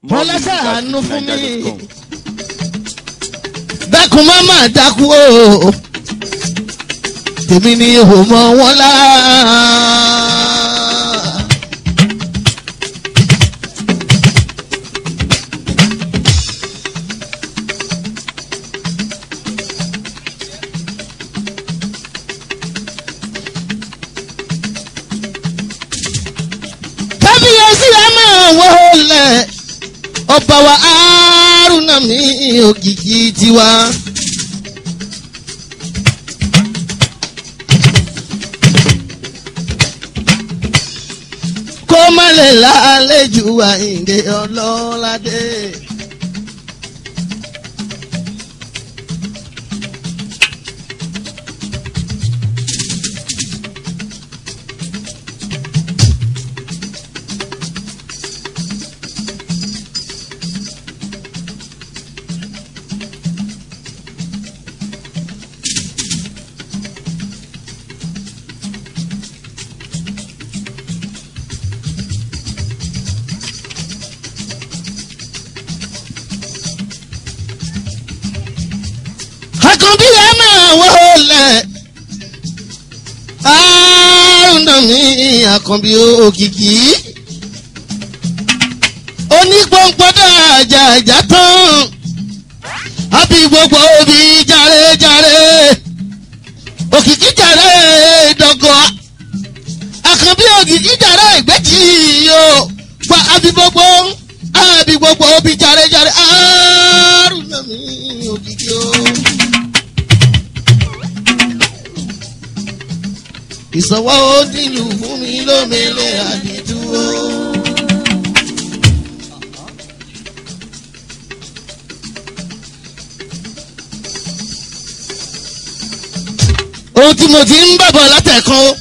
wọ́n lọ́sẹ̀ àánú fún mi dákun má má dákú o tèmi ni ò mọ wọn lá. kábíyèsí ẹ máa wọlé ọba wa Haruna mi ògìgì tiwa. kó má lè lálejò àyìndé ọlọ́ládé. àkànbí ẹ máa wọlé Haruna mi àkànbí òkìkí onípọ̀npọ̀dọ̀ àjàjà tán àbí gbogbo òbí jàre-jàre òkìkí jàre dọ̀gọ̀ àkànbí òkìkí jàre ìgbẹ́jì yóò gba àbí gbogbo àbí gbogbo òbí jàre-jàre Haruna mi òkìkí o. ìsọwọ́ nílùú fún mi lómele àdìdúró. ohun tí mo ti ń bàbọ̀ látẹ̀kan o.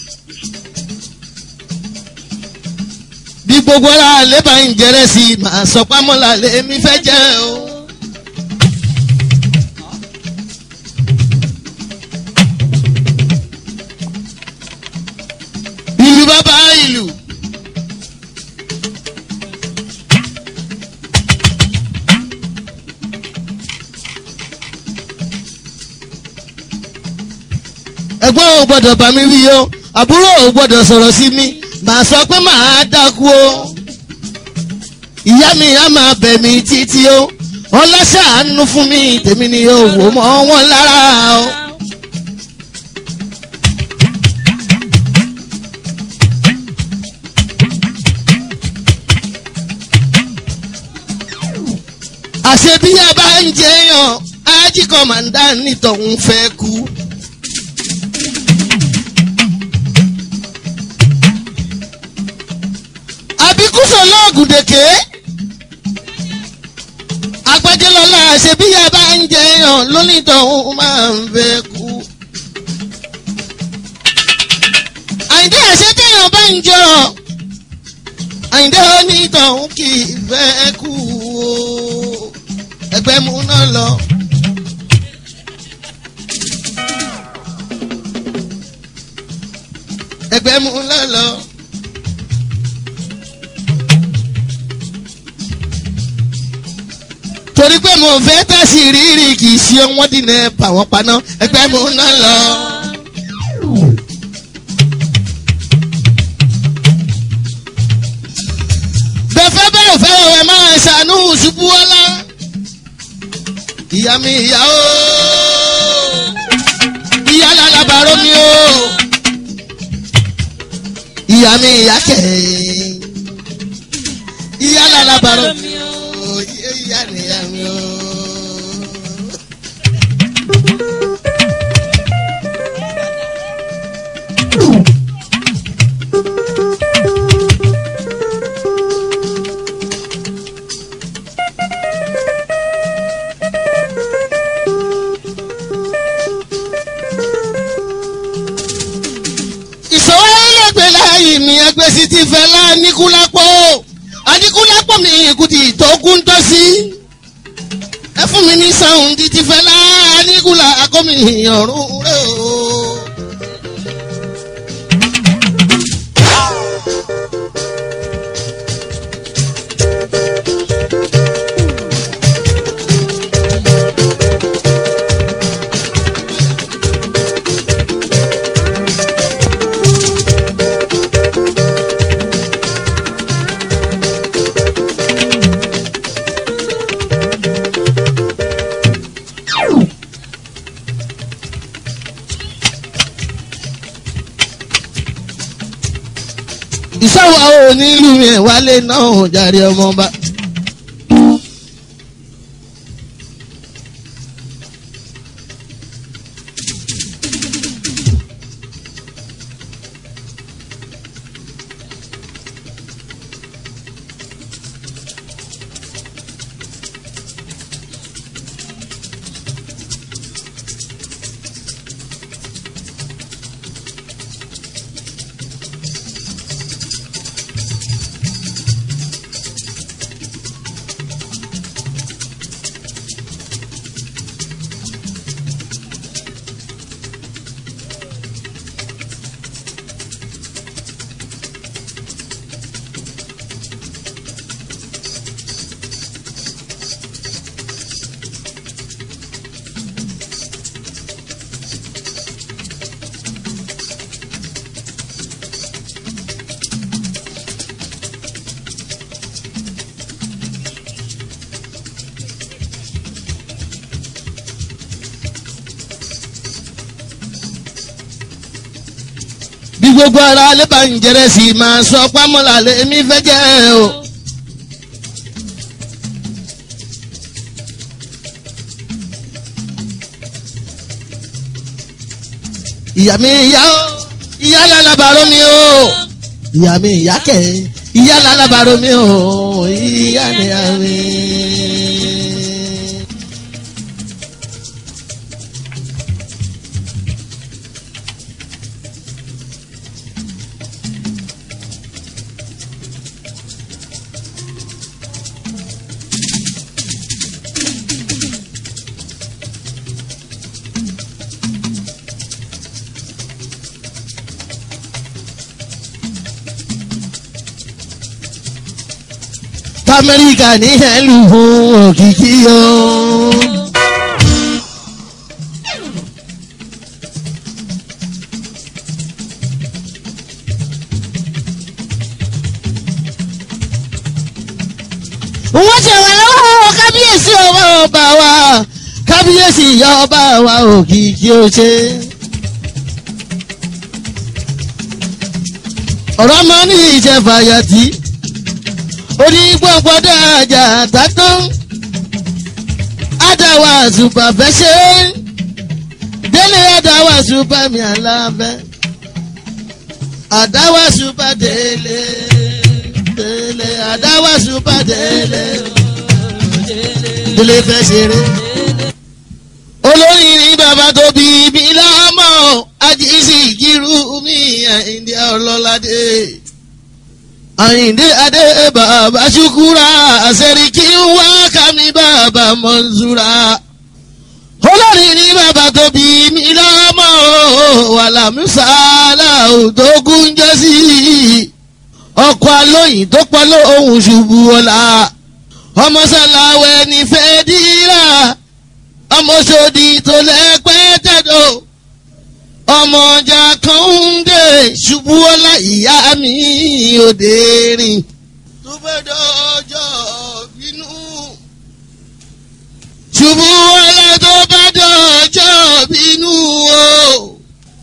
bí gbogbo ara lébà ń jẹrẹ sí i màá sọ pámọ́lá lèmi fẹ́ jẹ́ o. ìlú bàbá ìlú. ẹ̀gbọ́n ò gbọ́dọ̀ bá mi wí o àbúrò ò gbọ́dọ̀ sọ̀rọ̀ sí mi màá sọ pé màá dákú o ìyá mi á máa bẹ̀ mí títí o ọlọ́ṣà àánú fún mi tèmi ni yóò wò mọ́ wọn lára o. àṣẹ bí a bá ń jẹyàn ájí kọ̀mọ̀ndà nítòun fẹ́ kú. àbíkúsọ̀ lọ́ọ̀gùn dèké agbájẹ́lọ́lá àṣẹ bí a bá ń jẹyàn lónítòun máa ń fẹ́ kú. àyíndé àṣẹ téèyàn bá ń jẹyàn àyíndé onítọ̀hún kì í fẹ́ kú o ẹgbẹ́ mú náà lọ. ẹgbẹ́ mú náà lọ. torí pé mo fẹ́ tẹ̀sí rírì kì í ṣe wọ́n dín ní bà wọ́n paná ẹgbẹ́ mú náà lọ. bẹ́fẹ́ bẹ́ẹ̀ fẹ́ ẹ máa ṣàánú ṣubú ọlá. ìyá mi ìyá o ìyá lálábàárò mi o ìyá mi ìyá kẹ̀ ìyá lálábàárò mi o ìyá nìyá mi o. ìṣòwò ẹlẹgbẹ́ láàyè mi ẹgbẹ́ sí ti fẹ́ lá níkúlápọ̀ adíkúlápọ̀ mi ìkùtì tó kún tọ́ sí. ẹ fún mi ní sàùn di ti fẹ́ lá níkúlá akọ́mi ọ̀run rẹ̀ o. wà ó nílùú yẹn wálé náà jàre ọmọba. bí gbogbo ara alẹ́ bá ń jẹrẹ sí i máa sọ pámọ́lá lèmi fẹ́ jẹ́ o. ìyá mi ìyá o ìyá lálábàárò mi o ìyá mi ìyá kẹ ìyá lálábàárò mi o ìyá mi ìyá mi. amẹ́ríkà ní ẹ̀lú fún òkìkí o. wọ́n ṣe wà lọ́wọ́ kábíyèsí ọba ọba wa kábíyèsí ìyá ọba wa òkìkí o ṣe. ọ̀rọ̀ máa ní ìjẹ̀fàyàtì onígbọ̀ngbọ̀dọ̀ àjà àtàtàn àdáwà àzùbà fẹ́ ṣe délé àdáwà àzùbà mi àlàbẹ́ àdáwà àzùbà délé délé àdáwà àzùbà délé délé fẹ́ ṣeré. olórí ní bàbá tó bí mi lámọ́ ajísí kírú mi àìndí ọlọ́ládé àyìndé adé bàbá ṣukura àṣẹríkì wá kàmí bàbá mọ́nsúra olórí ní bàbá tó bí mi lọ́mọ́ wàlámùsàlà òdògún jẹ́sí ọkọ̀ alóyìn tó pọ̀ lóhùn ṣubú ọ̀la ọmọ sàlàwẹ̀ ní fẹ́ dírà ọmọ sòdì tó lẹ́pẹ́ tẹ̀dọ̀ ọmọ ọjà kan ń dé ṣubú ọlá ìyá mi òde rìn. tó fẹ́ dọ́jọ́ bínú. ṣubú ọlá tó bá dọ́jọ́ bínú o.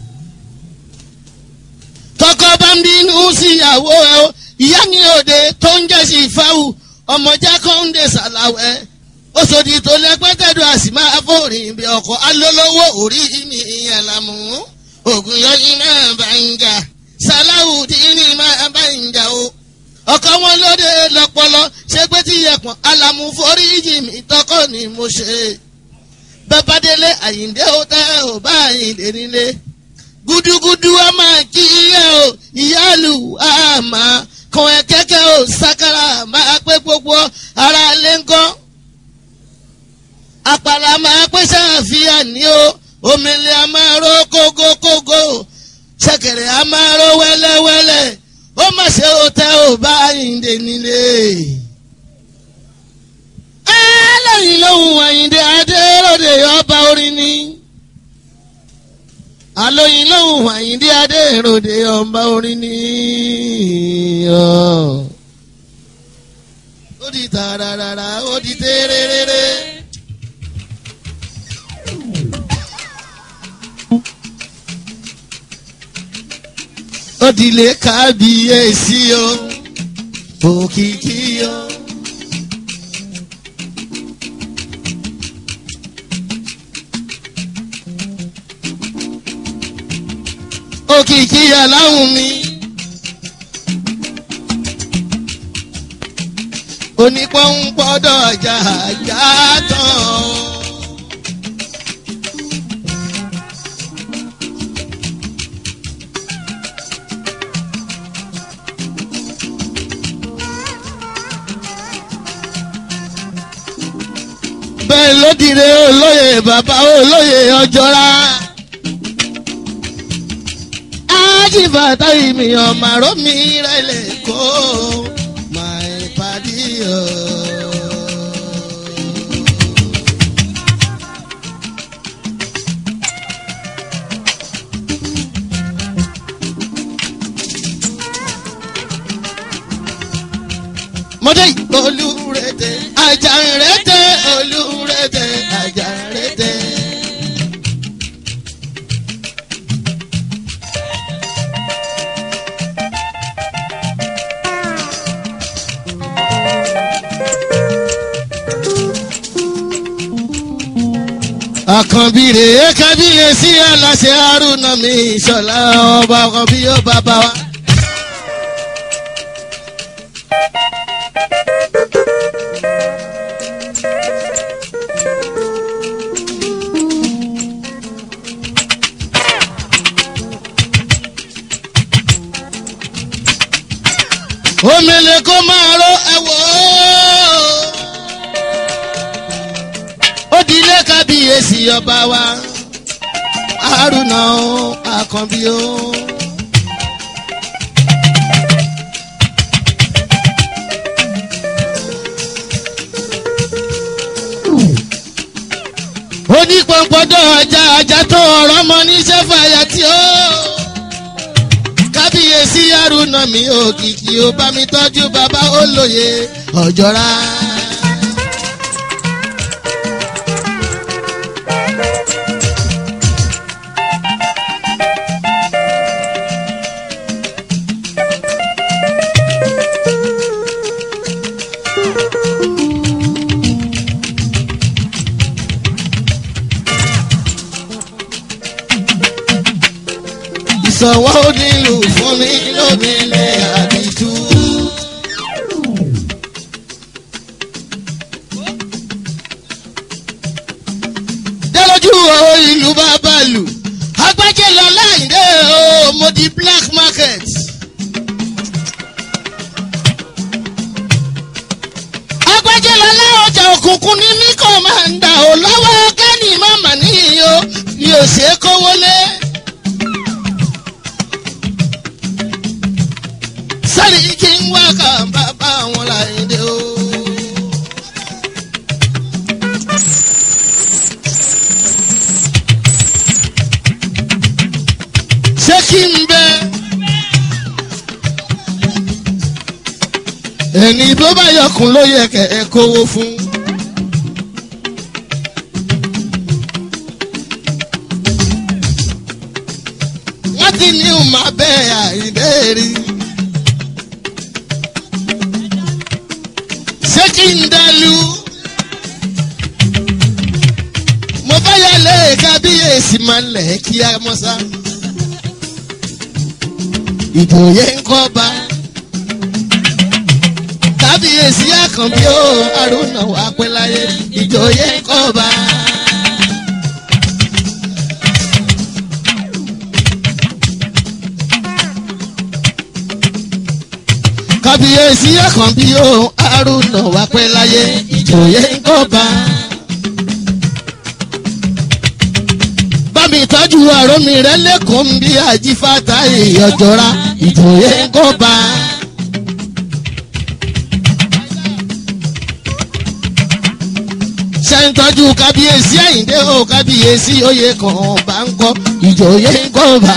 tọkọ bá ń bínú síyàwó ẹ o ìyá mi òde tó ń jẹ́ sí ìfáwù ọmọ ọjà kan ń dé sàlàwẹ̀ oṣòdì tó lẹ́pẹ́tẹ́dọ̀ àsìmá afọ́rin bí ọkọ̀ alólówó orí mi ìyẹn làmú ògùn yọyìn máa bá ń jà sàláwù dínní máa bá ń jà o ọkọ wọn lóde lọpọlọ ṣé pé tí yẹpọn alamu foríjì mi tọkọ ni mo ṣe bàbá délé àyíǹde ó tẹ ò bá àyíǹde nílé gudugudu a máa kí ẹ o ìyáàlú a máa kàn ẹ kẹkẹ o sakara máa pé gbogbo ara lé ńkọ́ àpàlà máa pé ṣàfihàn ní o omele a máa ró kógókógó ṣẹ̀kẹ̀rẹ̀ a máa ró wẹ́lẹ́wẹ́lẹ́ ó mà ṣe ó tẹ ò bá àyíǹde nílé. ẹlẹ́yìn lóhùn àyíǹde adéròdè ọba orin ni. àlóyìn lóhùn àyíǹde adéròdè ọba orin ni. ó di tààràràrà ó di tẹ́rẹ́rẹ́rẹ́. ó òdìlé kábíyèsí o òkìkí o. òkìkí aláwùn mi. onípọ́npọ́dọ̀ ajá ajá tán. bẹ́ẹ̀ ló dire olóyè bàbá olóyè ọjọ́ra. ájìbàtà ìmì ọ̀màró mi rẹ̀ lè kó my paddy o. mọ́tẹ́ olúrete ajarete olúrete ajarete. àkànbí rèé kábíyèsí aláṣẹ haruna mi ìṣọlá ọba àkànbí yóò bàbá wa. omele kó máa ró ẹwọ ó dilé kábíyèsí ọba wa haruna o àkànbí o. onípọ̀npọ̀dọ̀ ajá ajá tó ọ̀rọ̀ mọ níṣẹ́ fàyà tí ó kábíyèsí haruna mi òkìkí ó bá mi tọ́jú bàbá olóye ọ̀jọ́ra. ìsọ̀wọ́ onílù fún mi lómìnira àdìtú. délójú o ìlú bàbá lù agbájé lọ láìdé o mo di black market. agbájé lọ láọjà òkùnkùn ní mí kò máa ń dà ó lọ́wọ́ kẹ́ni mọ́mà níyì o yóò ṣe é kówó lé. sáré kí n wá kà bàbá wọn láìdé o. ṣé kí n bẹ. ẹni tó bá yọkùn ló yẹ kẹ ẹ kówó fún. wọ́n ti ní ìmọ̀ abẹ́ àìdẹ́rì. ṣé kí n dálú. mo bá yálé kábíyèsí máa ń lẹ̀ kí á mọ́sá. ìjòyè ń kọ́ bá. kábíyèsí àkànbí ó àrùnà wà pẹ́ láyé ìjòyè ń kọ́ bá. kábíyèsí àkànbí ó àrùnà wà pẹ́ láyé ìjòyè ń kọ́ bá. bámi tọ́jú àrò mi rẹ lẹ́kọ̀ọ́ ń bí àjífàtà ìyọ̀jọ́ra ìjòyè ń kọ́ bá. ṣe ń tọ́jú kábíyèsí àyíndé o kábíyèsí oyè kan bá ń kọ́ ìjòyè ń kọ́ bá.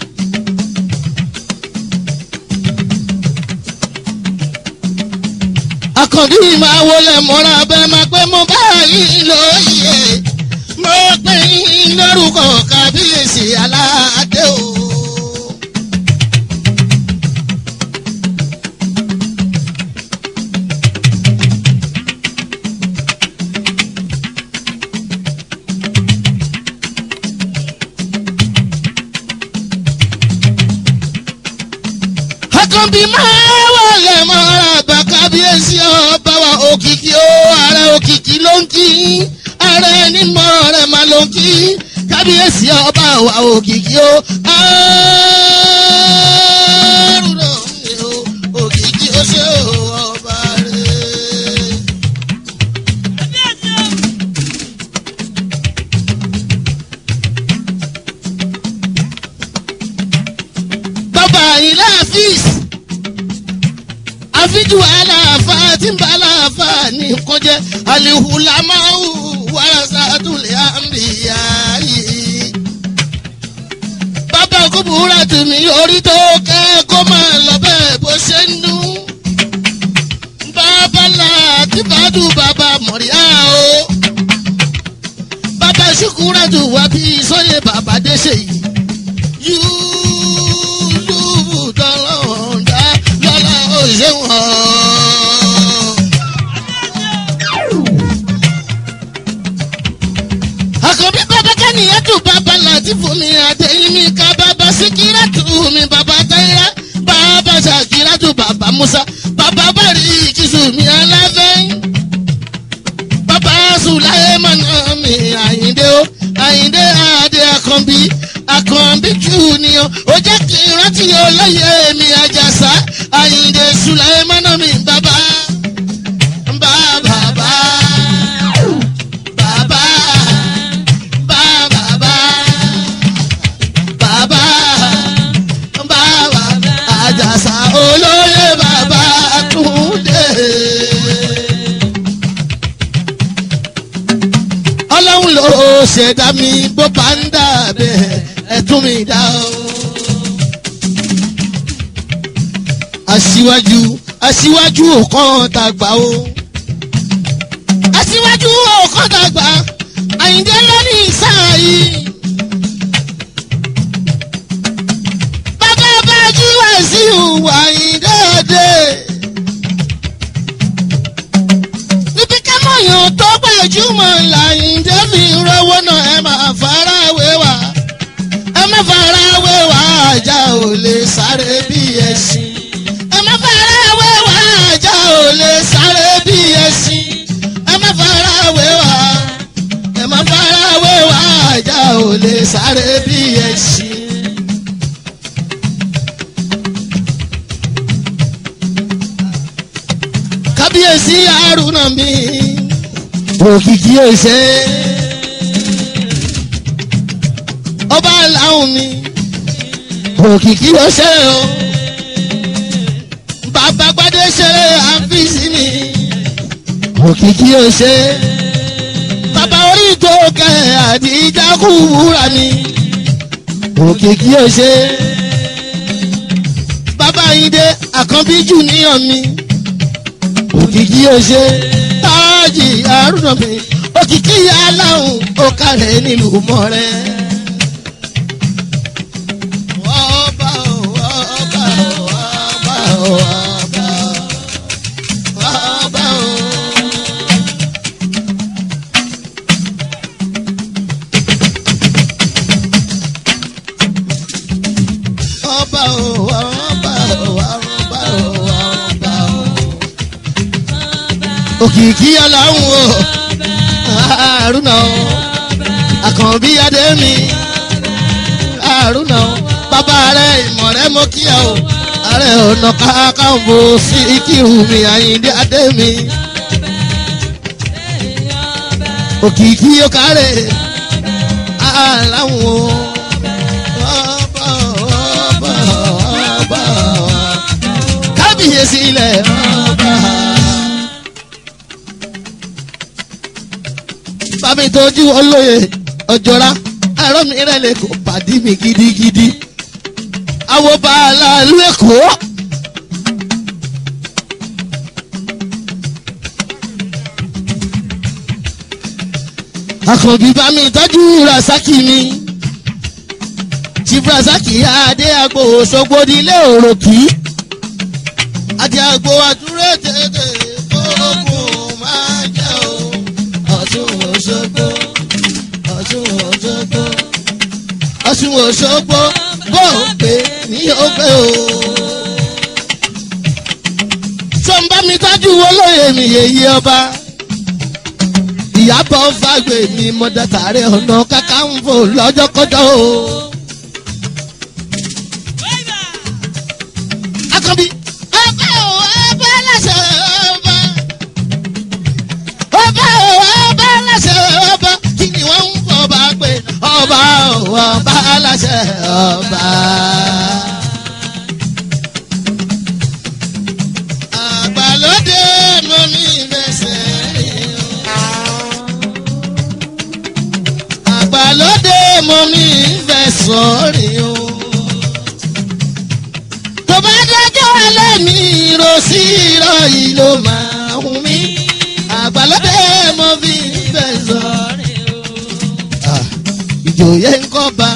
àkàndí máa wọlé mọ́ra bẹ́ẹ̀ máa pẹ́ mo bá yín lóye mo pè yín lórúkọ kábíyèsí aládé o. àkànbí máa wọlé mọ́ra bá kábíyèsí ọba wa òkìkí ó ààrẹ òkìkí ló ń kí ààrẹ nímọ̀ rẹ̀ máa ló ń kí kábíyèsí ọba wa òkìkí ó ààrùn òkìkí ó ṣe ọba rẹ̀. bàbá ilé àfíìs àfíjù aláàfà tí ń bá aláàfà ní nǹkan jẹ́ alihulamahu warasatul anbiya yìí. bàbá kúbúrà tèmi orí tó kẹ́ kó máa lọ bẹ́ẹ̀ bó ṣe ń nú. bàbá làtìbádù bàbá mọ̀ríà o. bàbá ṣùkúrà tù wá bí sọ́yẹ̀ bàbá déṣe yìí. Yúlùbù tọ́lọ́wọ̀n dá lọ́la òṣèwọ̀n. àkànbí bàbá kẹ́niyàn tún bàbá láti fún mi àtẹ̀yìn mi ká bàbá síkírà tù mí bàbá táyà bàbá ṣàkírà tù bàbá musa bàbá bàrí ìkísù mi aláfẹ́. bàbá sùláyé mọ̀nà mi àyíndé o àyíndé àdé àkànbí àkànbí junior ó jẹ́ kí n rántí olóyè mi àjàsá àyíndé sùláyé mọ̀nà mi bàbá. Bàbá bàbá bàbá bàbá bàbá bàbá àjàsà olóyè bàbá túndé. ọlọ́run ló ṣẹ̀dá mi bó bá ń dà bẹ́ẹ̀ ẹ̀tún mi dá o. aṣíwájú aṣíwájú òkan tàgbà o. aṣíwájú òkan tàgbà àyíndé lónìí sáà yìí. bàbá bá jí wá sí ìhùwà àyíndé òde. níbi kámọ̀yàn tó gbajúmọ̀ làyíndé fi rówó náà ẹ máa fara wé wá. ẹ má fara wé wá ajá ò lè sáré bí ẹṣin. ẹ má fara wé wá ajá ò lè sáré bí ẹṣin. ẹ má fara wé wá ẹ má fara wé wá ajá ò lè sáré bí ẹṣin. kábíyèsí àrùnà mi òkìkí òṣè ọba làwọn mi òkìkí òṣè o bàbá gbadé ṣeré àfíìsì mi òkìkí òṣè bàbá orí tó kẹ àdìjà kú wúrà mi òkìkí òṣè bàbá yìí dé àkànbí jù níyàn mi òkìkí òṣè táàjì àrùnà mi òkìkí aláhùn ó kàrẹ̀ nílùú mọ́rẹ́. Ọba o, ọba o, ọba o, ọba o, ọba o. Ọba o, ọba o, ọba o, ọba o òkìkí aláwọ̀ o àrùnà o àkànbí adémi àrùnà o bàbá rẹ ìmọ̀ rẹ mọ́ kíá o ààrẹ ọ̀nà kákàǹbò sí kírù mi àyíndé adémi òkìkí yóò kárẹ̀ aláwọ̀ o. Ọba, ọba, ọba, kábíyèsí ilẹ̀ ọba. bámi tójú olóye ọjọ́ra ẹ̀rọ mi rẹ̀ lè kó pàdí mi gidigidi. àwọn bàálà ìlú èkó. àkànbí bámi tọ́jú rasaki mi. chief rasaki adé agbo òṣogbo nílé òròkì. adé agbo àdúró tètè kókùn máa jẹ́ o ọ̀tún òṣogbo ọ̀tún òṣogbo ọ̀tún òṣogbo bó o pè ní òpè o olóyè mi yèyí ọba ìyàbọ̀ fàgbé mi mọ̀dàtàrẹ́ ọ̀nà kakanfò lọ́jọ́kọ́jọ́ o. akọbi ọba o ọba lẹsẹ ọba ọba o ọba lẹsẹ ọba kí ni wọn ń fọba pé ọba o ọba lẹsẹ ọba. àgbàlódé mọ mi fẹsẹ̀ rìn o. àgbàlódé mọ mi fẹsọ̀ rìn o tó bá dẹjọ́ alẹ́ mi ro sí irọ́ yìí ló máa hùn mí àgbàlódé mo fi fẹ́ sọ. ìjòyè ń kọ́ ba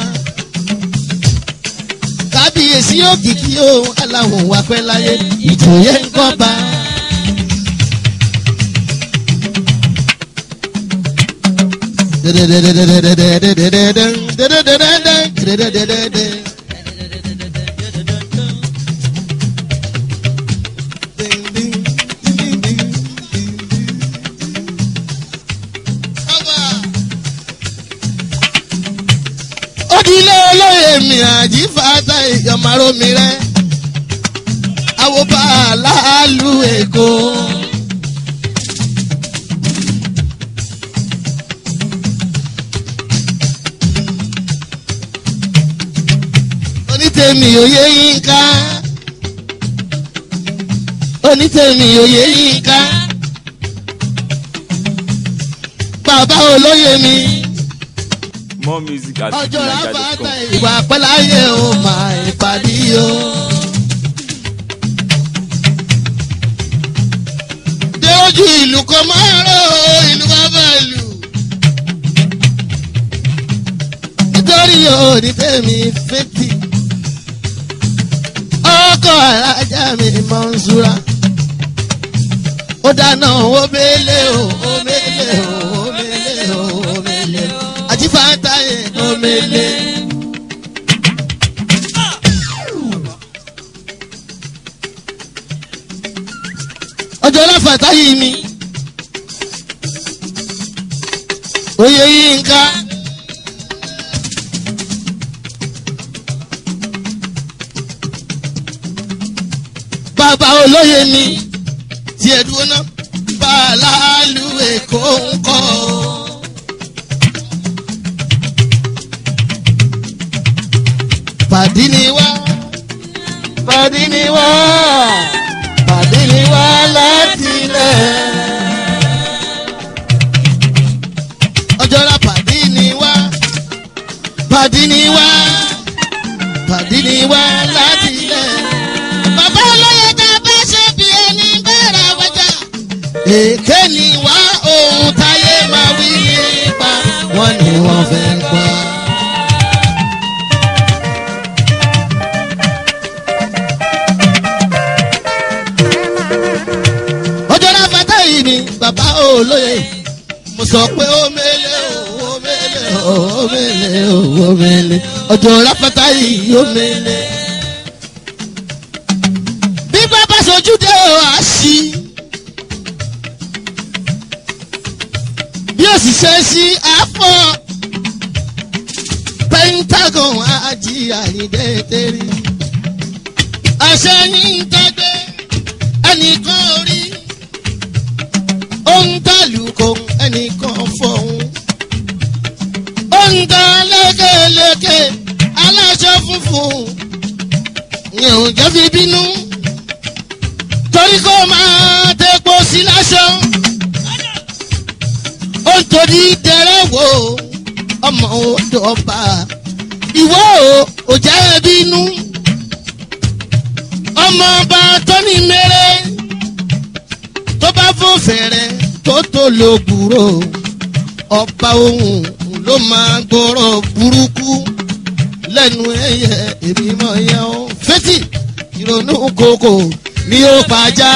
kábíyèsí òkìkí o aláwọ̀ wà pẹ́ láyé ìjòyè ń kọ́ ba. Odile olóye mi àjí fata ìyọ̀mọ̀rọ̀ mi rẹ̀. Àwòbá aláàlú Èkó. Onítẹ̀mí òye yín ká. Onítẹ̀mí òye yín ká. Bàbá olóye mi More music at ọjọ́ rábàtà fujininja.com. ìwà pẹ́láyé o máa ìpàdé o. dé ojú ìlú kan máa rọ ìlú bàbá ìlú. nítorí òní tèmi fẹ́tì. ọkọ̀ alájà mi mọ̀ ń súra. ó dáná ó mélé o ó mélé o ó mélé o ó mélé o àti fàtàyè ó mélé. ọjọ́ láfàtà yìí mi oyè yìí ń ká. bàbá olóye mi tiẹ̀ dúró ná bàálù èkó ń kọ́ ọ. pàdí ni wá pàdí ni wá pàdí ni wá láti ilẹ̀. ọjọ́ra pàdí ni wá pàdí ni wá pàdí ni wá láti ilẹ̀. bàbá olóye tá a bá ṣe bí ẹni bẹ̀rẹ̀ wájà. èké ni wá ohun táyé máa wí nípa wọn ni wọ́n fẹ́ gbọ́. ọjọ́ náà fata yìí ni bàbá olóye mo sọ pé ó mele ó mele ó mele ó mele ọjọ́ náà fata yìí ó mele. bí bàbá sojú dé o á sí bí òṣìṣẹ́ sí àpọ̀ pentagon àjí àyíndé tẹ́rí àṣẹ ní tẹ́gbẹ́ ẹnìkan orí ó ń dàlùkọ ẹnìkan fọ̀hún ó ń dá lékeleke aláṣọ funfun yẹn ò jẹ́ fi bínú torí kó máa tẹ́pọ̀ sí láṣọ ó ń torí dẹrẹ́ wò ọmọ odò ọba ìwọ ò jẹ́ bínú ọmọ ọba tó ní mẹ́rẹ́ tó bá fún fẹ̀rẹ̀ tó tó lo gbúrò ọba ohun ló máa gbọ́rọ̀ burúkú lẹ́nu ẹ̀yẹ èmi mọ̀ yẹn o fẹ́tì ìrònú kòkò ni ó pàjá.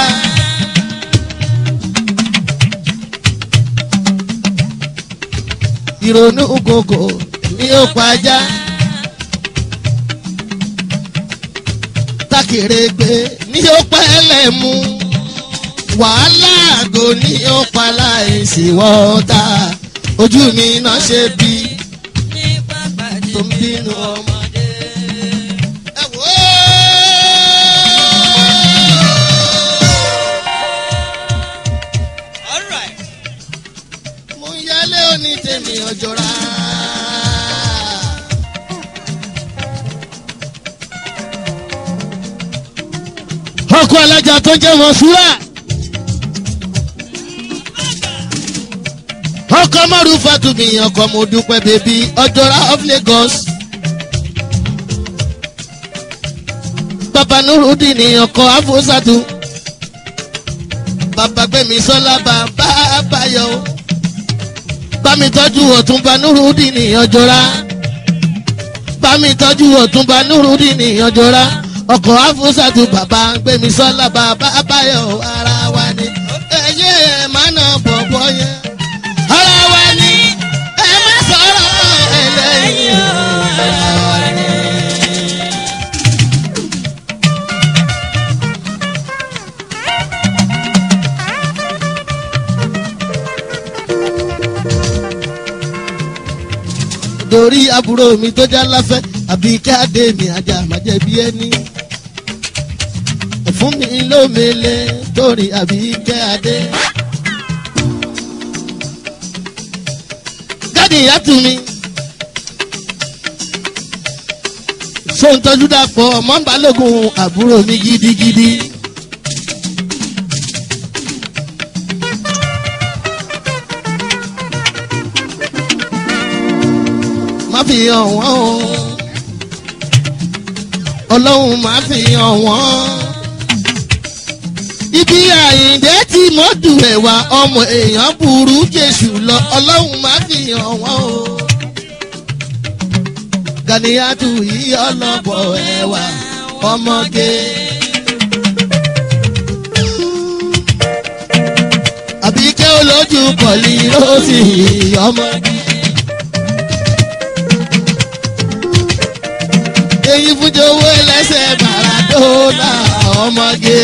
ìrònú kòkò ni ó pàjá. takèrègbè ni ó pẹ́lẹ̀ mú wàhálà àgò ní ó pa láìsí wọ́ọ́ta ojú mi náà ṣe bí tó ń bínú ọmọdé. ẹ wò ó. mo ń yálé òní tèmi ọjọ́ra. ọkọ alájà tó jẹ́ mọ̀ṣúra. ọkọ mọ́rù fatumi ọkọ mo dúpẹ́ bèbí ọjọ́ra of lagos. bàbá nurudin ní ọkọ afosatu. bàbá gbẹ̀mí sọ́lá bàbá bayọ̀. bámi tọ́jú ọ̀túnba nurudin ní ọjọ́ra. bámi tọ́jú ọ̀túnba nurudin ní ọjọ́ra ọkọ̀ afúnṣàtú bàbá gbẹ̀mí sọ́lá bàbá báyọ̀ ara wa ni. ẹyẹ ẹ má nà bọ̀bọ̀ yẹn. ara wa ni ẹ má sọ̀rọ̀ ẹlẹ́yìn. ara wa ni. torí àbúrò mi tó já láfẹ́ àbí káde mi ajá màjẹ̀bi ẹni. fún mi lómele torí àbí káde. gáàdì ìyàtú mi. sóńtọ́jú dàpọ̀ ọmọ balógun àbúrò mi gidigidi. má fi hàn wọ́n o ọlọ́run má fi hàn wọ́n. ibi àyíǹde tí mo dùn ẹ̀wà ọmọ èèyàn burú jésù lọ ọlọ́run má fi hàn wọ́n o. ganiyatu yìí ọlọ́bọ̀ ẹ̀wà ọmọge. àbíkẹ́ olójú pọ̀lì lọ́sì ọmọge. èyí fúnjọ owó ẹlẹ́sẹ̀ maradona ọmọge.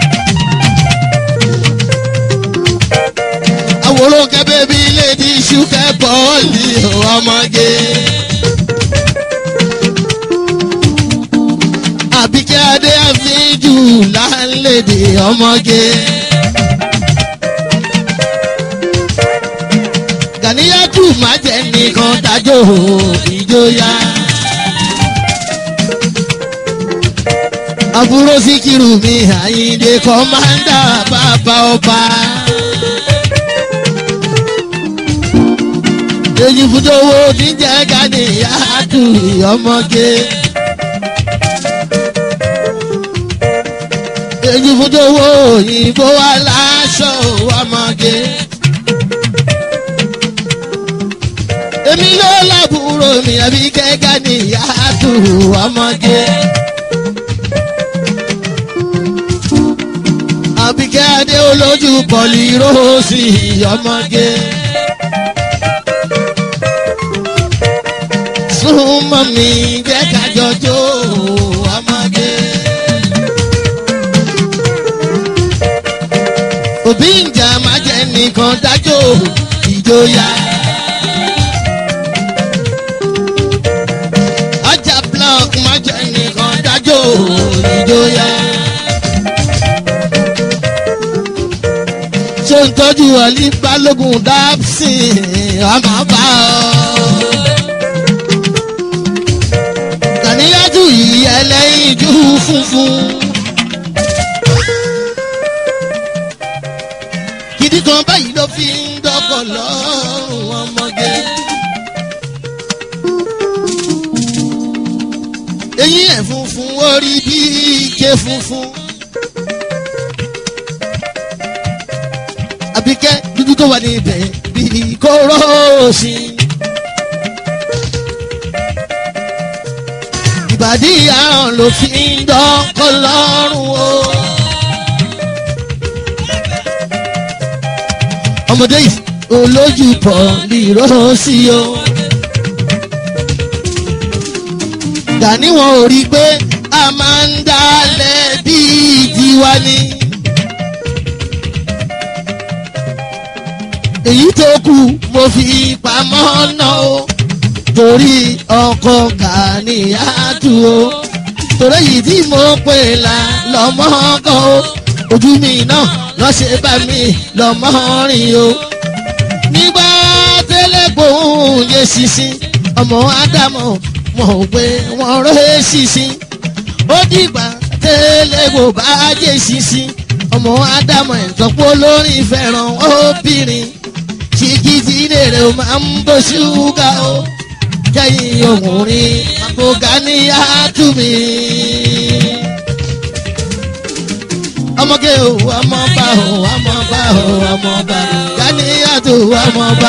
àwòrán kẹ́bẹ́ bí lady ṣúkẹ́ bọ́ọ̀lì ọmọge. àbíkẹ́ adé àfíjù láńlẹ̀dẹ̀ ọmọge. gàníyàtù má jẹ́ nìkan dájọ́ ìjọya. àbúrò síkírù mi àyíǹde kọ́mándà bàbá ọba. èyí fúdówó níjẹ́ gàníyàtù ọmọge. èyí fúdówó òyìnbó aláṣọ ọmọge. èmi ló lábúrò mi àbí kẹ́kẹ́ níyàtù ọmọge. àbíkẹ́ adé olójú pọ̀lì róòsì ọmọge. súnmọ́ mi jẹ́ kájọjọ́ ọmọge. òbí ìjà máa jẹ́ nìkan dájọ́ ìjòyà. ọjà block máa jẹ́ nìkan dájọ́ ìjòyà. ṣe ń tọ́jú ọ̀lí balógun dábsìn ọmọ bá ọ. Kàníyájú yìí ẹlẹ́yin jú funfun. Gidi kan báyìí ló fi ń dọ́kọ̀ lọ́rùn ọmọge. Eyín ẹ̀ funfun orí bí ike funfun. àbíkẹ́ dúdú tó wà níbẹ̀ bíi kóró sí. ìbàdí àrùn ló fi ń dọ́kọ̀ lọ́rùn o. ọmọdé yìí olójú pọ̀ lìró sí o. Gani wọn ò rí i pé a máa ń dalẹ̀ bíi tiwa ni èyí tó kù mo fi pamọ́ náà o torí ọkọ̀ kàníyàtú o torí èyí tí mo pè la lọ́mọ kan o ojú mi náà lọ́sẹ̀ bá mi lọ́mọ rìn o nígbà tẹ́lẹ̀ gbòhùn yé sísìn ọmọ ádámọ̀ mọ̀ pé wọ́n rẹ́ sísìn ó dìgbà tẹ́lẹ̀ gbò bá jẹ́ sísìn ọmọ ádámọ̀ ẹ̀tọ́pọ̀ lórí fẹ́ràn obìnrin ṣìkìtì rèrè ó máa ń bó ṣúgà ó kẹ́yìn ọkùnrin àbògá ní àtúmí. ọmọge o ọmọba o ọmọba o ọmọba Ganiatu ọmọba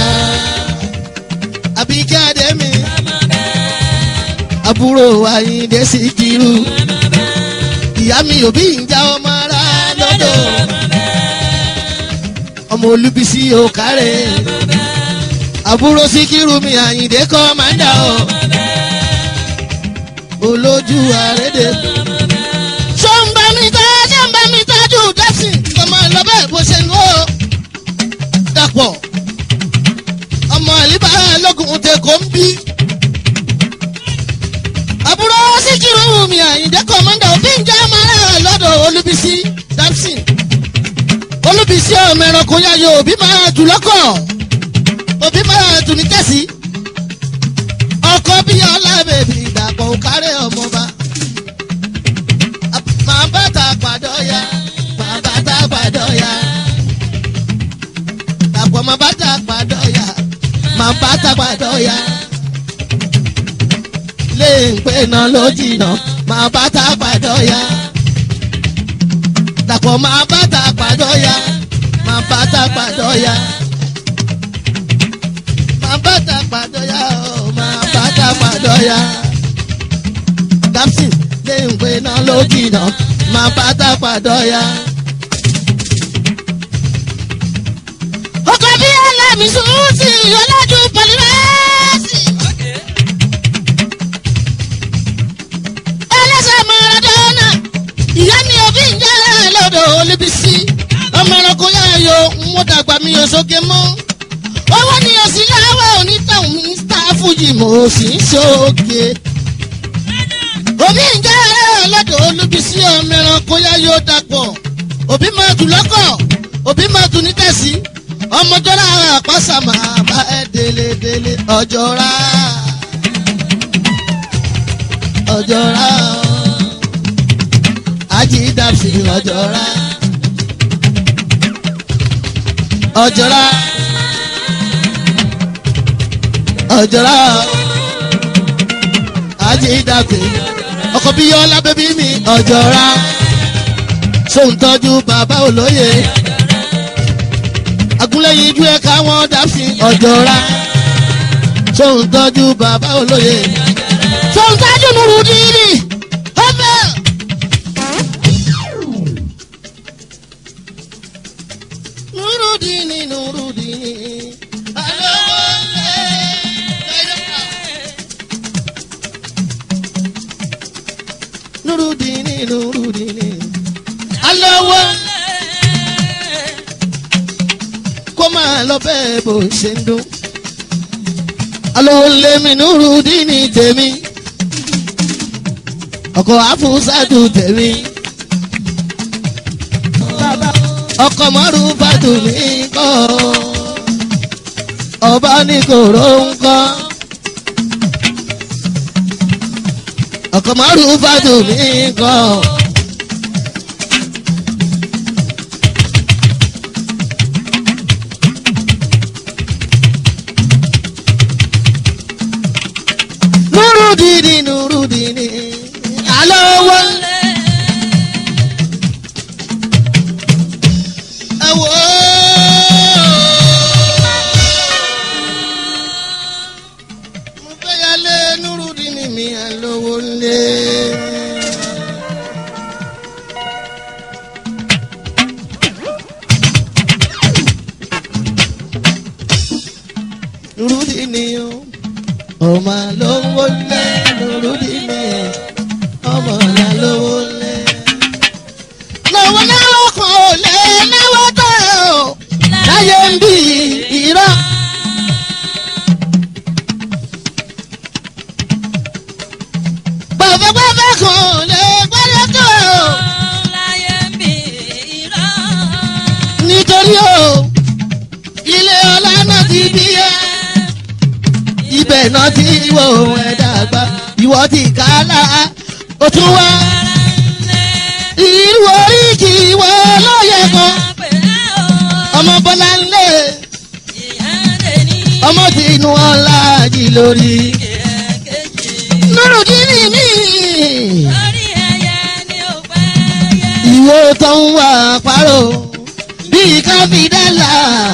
Àbíkẹ́ Adémi àbúrò Àyìndé Síkírù ìyá mi òbí ń já ọmọ ara lọ́dọ̀ ọmọ Olúbísí òkàrẹ́ àbúrò Síkírù mi Àyìndé kọ́mándà o olójú àrédè. sọ́nbà mi tá sọ́nbà mi tájú dẹ́sìn ọmọ ìlọ́bẹ̀ bó ṣe ń wò ó. dàpọ̀ ọmọ àlíbá lógun tẹ kó ń bí. àbúrò Síkírù mi Àyìndé kọ́mándà òbí ń jẹ́ ọmọ rẹ̀ lọ́dọ̀ Olúbísí dẹ́sìn. Olúbísí ọmọ ẹranko yáyọ òbí máa jù lọ́kọ̀ òbí máa tù ní kẹ́sì. ọkọ bí ọlá bèbí ìdàpọ̀ òkárẹ̀ ọmọba. màá bàtà pàdọ́yà màá bàtà pàdọ́yà. dàpọ̀ màá bàtà pàdọ́yà màá bàtà pàdọ́yà. lè ń pè náà ló jìnnà màá bàtà pàdọ́yà. dàpọ̀ màá bàtà pàdọ́yà màá bàtà pàdọ́yà máa bàtà pàdọ́yà ó máa bàtà pàdọ́yà. Dapsin lè ń pè náà ló jìnnà máa bàtà pàdọ́yà. ọkọ̀ bí ẹlẹ́mìí sùn sí ọlọ́jú pọ̀lìmẹ́sì. ẹlẹ́sẹ̀ Maradona ìyá mi ò bí ń jẹ́ lọ́dọ̀ Olúbísí ọmọ ẹranko yára yo ń wọ́n dàgbà mi ò sókè mọ́ owó ni o sì láwọ onítàn mr fuji mo sì ń ṣoge. òbí ń jẹ́ ọlọ́dọ̀ olúbísí ọmọ ẹranko yá yóò dapọ̀ òbí máa tù lọ́kọ̀ òbí máa tù ní tẹ̀sí ọmọjọ́ra àpáṣà máa bá ẹ délé délé ọjọ́ra ọjọ́ra ajídàbsí ọjọ́ra ọjọ́ra ọjọ́ra ajídàbsí ọkọ̀ bí yọlá bẹ́bí mi ọjọ́ra sóun tọ́jú bàbá olóye agúnlẹ̀yìn ijú ẹ̀ káwọn dàbsí ọjọ́ra sóun tọ́jú bàbá olóye sóun tọ́jú nurudini ọbẹ̀. nurudini nurudini alowole nurudini nurudini alowole kó máa lọ bẹ́ẹ̀ bó ṣe ń dún alowole mi nurudini tèmi ọkọ̀ àfúsàdù tèmi ọkọ̀ márùn fàdù mí kọ́ ọba ní kòró ń kọ́ ọkọ̀ márùn fàdù mí kọ́. nurudini nurudini alo wọlé. Ẹ̀wọ̀ mo fẹ́ yálé nurudini mi àlówó lé. nurudini o ọmọ àlówó lé nurudini ọmọ àlówó lé. lọ́wọ́ náà kàn ó lé náwó tó o láyé ń bí ẹ̀ náà tí ìwọ ohun ẹ̀ dàgbà ìwọ ti kálá ó tún wá irú oríkì ìwọ lóye kan ọmọ bọ́lá ńlẹ̀ ọmọ tí inú ọ̀la jì lórí nurudini mi ìwọ tó ń wà pàrọ̀ bíi káfíńdálà.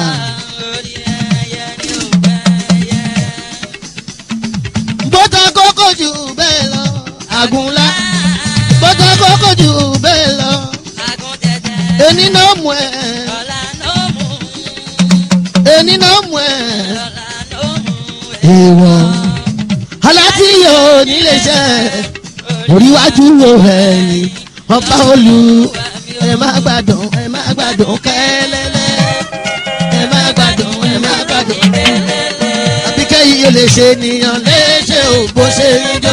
bọ́tà kókó jù bẹ́ẹ̀ lọ àgùnlá bọ́tà kókó jù bẹ́ẹ̀ lọ ẹni náà mú ẹ ẹni náà mú ẹ ìwọ aláti yóò nílé iṣẹ́ oríwájú wo ẹ̀yìn ọba olú ẹ má gbádùn ẹ má gbádùn kẹ́lẹ́lẹ́ ẹ má gbádùn ẹ má gbádùn àbíkẹ́ yìí lè ṣe ènìyàn léṣe ò bó ṣe ń jọ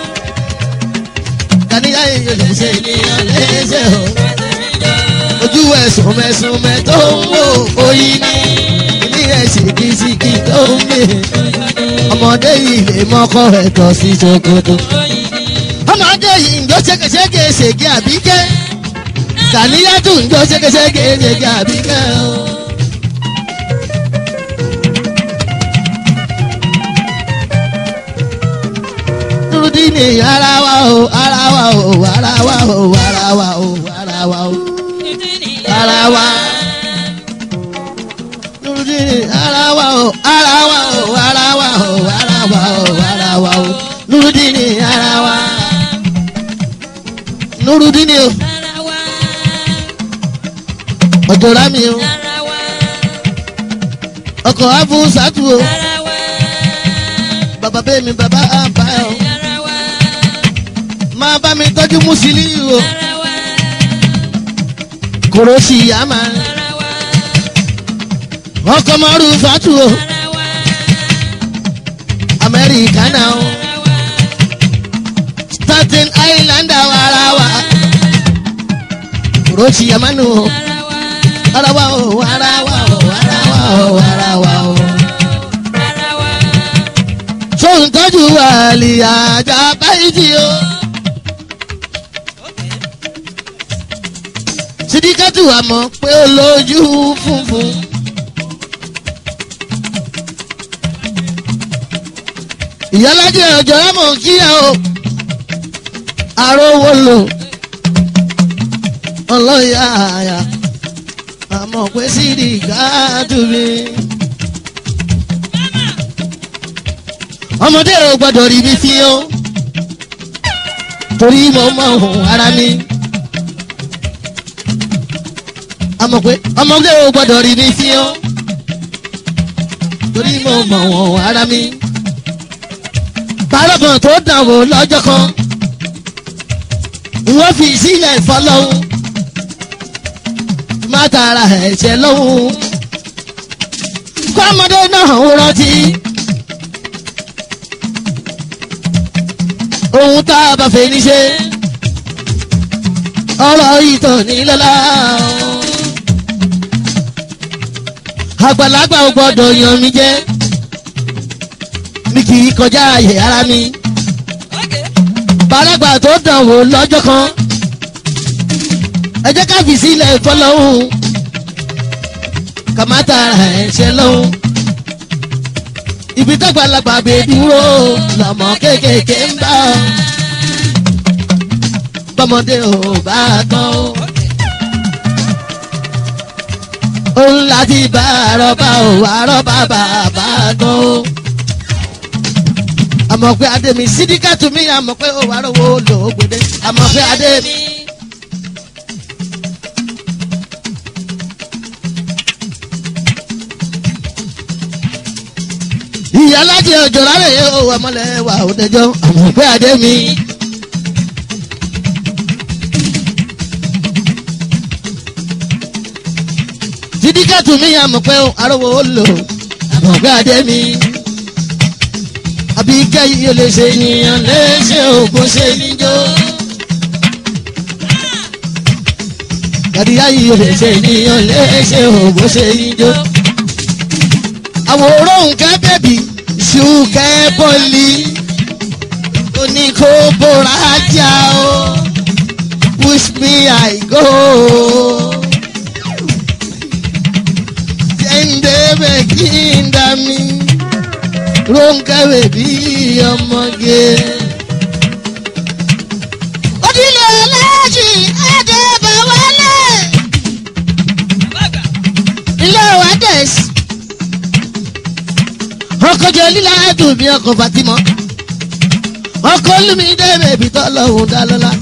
kàníyà yìí lè ṣe ènìyàn léṣe ò ojú ẹ̀sùn mẹ́sùn mẹ́ tó ń wò oyin ní ilé ẹ̀sìn kìsìkì tó ń mè ọmọdé yìí lè mọ́kọ́ ẹ̀tọ́ sí ṣòkòtò ọmọdé yìí ń jó ṣégeṣége ṣègé àbíkẹ́ kàníyà tún ń jó ṣégeṣége ṣègé àbíkẹ́ o. Nurudini ara wa o ara wa o ara wa o ara wa o ara wa o ara wa. Nurudini ara wa o ara wa o ara wa o ara wa o ara wa o Nurudini ara wa. Nurudini o ọjọ́ra mi o ọkọ̀ abúsàtú o bàbá bẹ́ẹ̀ mi bàbá àbá o máa bá mi tọ́jú mùsùlùmí o kòròsì àmà ọkọ̀ mọ́rù fàtú o amẹ́ríkà náà o staten islander wàrà wà kòròsì àmànù o ara wa o ara wa o ara wa o ara wa o. sóhun tọ́jú wàlì àjà báyìí o. sídíkàtù àmọ́ pé ó lójú funfun. ìyálàjẹ ọjọ́ àmọ̀ kíyà o. àròwọ̀ lò ọlọ́yà àyà àmọ́ pé sídìkàtù mi. ọmọdé ò gbọdọ̀ rí mi fi ó torí mo mọ ohun ara mi. àmọ́ pé ọmọdé ò gbọdọ̀ rí mi fi ó torí mo mọ ohun ara mi. parọ́gàn tó dàn wò lọ́jọ́ kan wọ́n fi sílẹ̀ fọlọ́hún má tara ẹ̀ṣẹ̀ lọ́hún kọ́mọdé náà ń rántí. ohun tá a bá fẹ́ ní ṣe ọ̀rọ̀ ìtàn ní lọ́la. àgbàlagbà ò gbọ́dọ̀ yan mi jẹ́ mi kì í kọjá àyè ara mi. bàlágbà tó dàn wò lọ́jọ́ kan ẹ jẹ́ ká fi sílẹ̀ fọlọ́hún kàmáta ẹ̀ṣẹ̀ lọ́hún ibi tọ́gbàlagbà gbé dúró lọ́mọ kéékèèké ń bá ọ. bọ́mọdé ò bá gbọ́n o. òun láti bá àrọ́bá ò àrọ́bá bàbá gbọ́n o. àmọ̀ pé adé mi sídíkàtù mi àmọ̀ pé ó wà lówó lòógbèdé àmọ̀ pé adé mi. ìyálájẹ ọjọ́ rárẹ̀ yẹ owó ọmọlẹ̀ wà ó dẹjọ́ àmọ̀ pé adé mi. sídíkàtù mi àmọ̀ pé arówó ó lò àmọ̀ pé adé mi. àbí kẹ́yìn yóò lè ṣe ènìyàn léṣe ògùn ṣe níjó. kàdíyà yìí yóò lè ṣe ènìyàn léṣe ògùn ṣe níjó àwòrán nǹkan bẹ́bí ṣùkẹ́ bọ́lì oníkóbóra jà o push me I go. jẹ́ndébẹ̀ kí n dá mi Rónkẹ́ bèbí ọmọge. Odile Ọlájì Adébáwálé. Ilé wa dẹ̀s. Ọkọ̀jọ líla dùn mí ọkọ̀ Fatimọ́. Ọkọ̀ Olúmídé bèbí tọ́lọ́hún dá lọ́lá.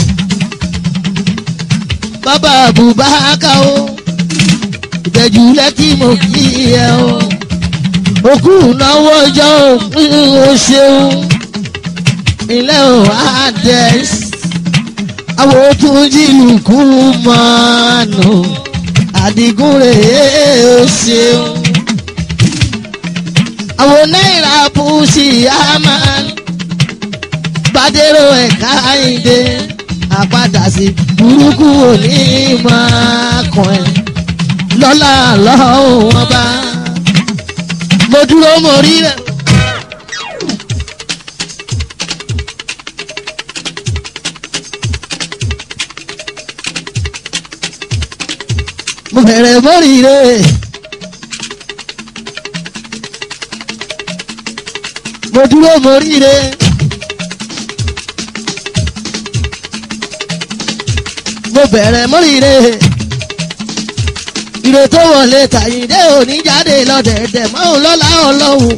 Bàbá Àbúbáká o. Ìtẹ̀jú lẹ́kì mo kí ẹ o òkú náwó ọjọ́ òpin o ṣeun ilé ò adẹ́s àwọn tún jìlù kú mọ́nù àdìgún rèé o ṣeun àwọn náírà bùsì àmàn gbàdérò ẹ̀ka ìdè àpadà sí burúkú òní máa kàn ẹ́ lọ́la lọ́wọ́ wọn bá mo dúró mo rí rẹ. mo bẹ̀rẹ̀ mo rí rẹ. mo dúró mo rí rẹ. mo bẹ̀rẹ̀ mo rí rẹ ire tó wọlé tàyíndé òní jáde lọ́dẹ̀ẹ̀dẹ̀ mọ́ lọ́la ọlọ́run.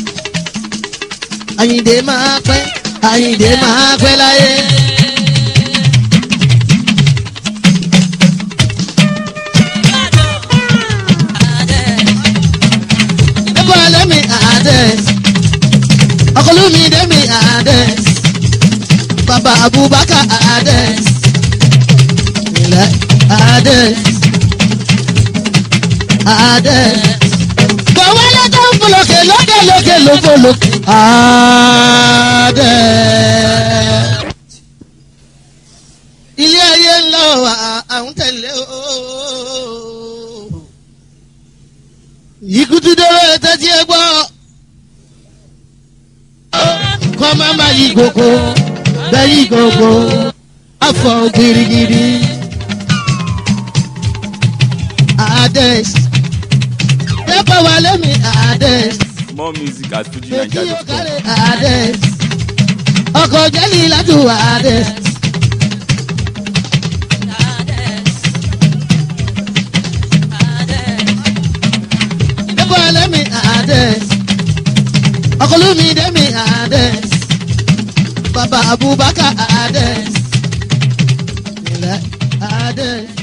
àyìndé máa pẹ́ àyìndé máa pẹ́ láyé. ẹ̀bùn alẹ́ mi àdẹ́ ọkọlù mi dé mi àdẹ́ bàbá Abubakar àdẹ́ ilẹ̀ àdẹ́ adé. Gbọ̀wọ́ lọ́jọ́ ń folókè lókè lókè lókè adé. Ilé ayé ń lọ àwọn tẹ̀lé o. Ikú tún dọ́rọ̀ tẹ́tí ẹ gbọ́. Kọ́ máa ma yí gbogbo bẹ́ẹ̀ yí gbogbo afọ girigiri. Ades pépà wà lẹ́mi Ades More music at èkì FujiNiger.com. ọ̀kàrẹ̀ Ades ọkọ̀ jẹ́lì látù Ades. pépà wà lẹ́mi Ades ọkọ̀ lómi dẹ́mi Ades bàbá Abubakar Ades ilẹ̀ Ades.